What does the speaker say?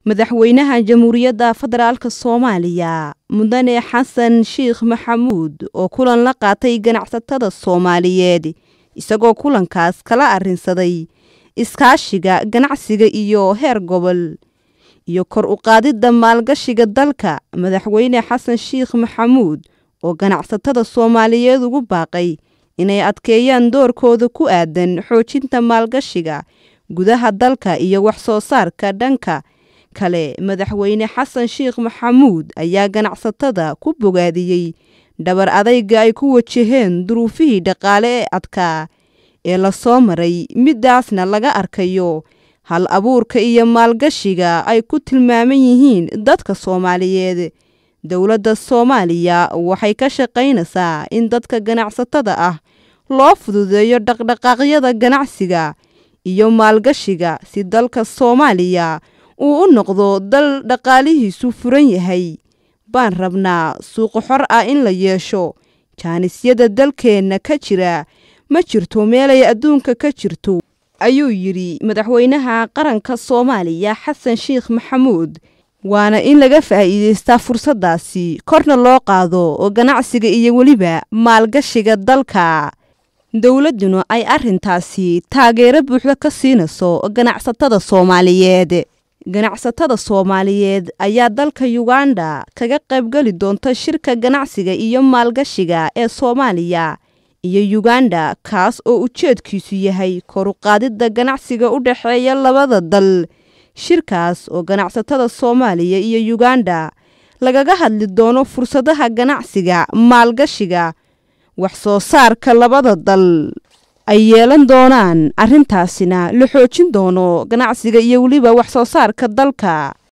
madaxweynaha jamhuuriyadda federaalk soomaaliya mudane xasan sheikh maxamuud oo kulan la qaatay ganacsatada soomaaliyeed isagoo kulankaas kala arrinsaday iskaashiga ganacsiga iyo heer gobol iyo kor u qaadidda maalgashiga dalka madaxweyne xasan sheikh maxamuud oo ganacsatada soomaaliyeed ugu baaqay inay adkeeyaan doorkooda ku aadan xoojinta maalgashiga gudaha dalka iyo wax soo saarka dhanka kale madaxweyne xasan sheikh maxamuud ayaa ganacsatada ku bogaadiyey dhabar adayga ay ku wajaheen duruufihii dhaqaale ee adkaa ee lasoo maray midaasna laga arkayo hal abuurka iyo maalgashiga ay ku tilmaaman yihiin dadka soomaaliyeed dowladda soomaaliya waxay ka shaqaynaysaa in dadka ganacsatada ah loo fududeeyo dhaqdhaqaaqyada ganacsiga iyo maalgashiga si dalka soomaaliya uu u noqdo dal dhaqaalihiisu furan yahay baan rabnaa suuqo xor ah in la yeesho jaanisyada dalkeenna ka jira ma jirto meelay adduunka ka jirto ayuu yidhi madaxweynaha qaranka soomaaliya xasan sheikh maxamuud waana in laga faa'iidaystaa fursaddaasi korna loo qaado oo ganacsiga iyo weliba maalgashiga dalka dowladduna ay arrintaasi taageero buuxda ka siinayso ganacsatada soomaaliyeed ganacsatada soomaaliyeed ayaa dalka yuganda kaga qaybgeli doonta shirka ganacsiga iyo maalgashiga ee soomaaliya iyo yuganda kaas oo ujeedkiisu yahay koruqaadidda ganacsiga u dhexeeya labada dal shirkaas oo ganacsatada soomaaliya iyo yuganda lagaga hadli doono fursadaha ganacsiga maalgashiga wax soo saarka labada dal ay yeelan doonaan arrintaasina la xoojin doono ganacsiga iyo weliba wax soo saarka dalka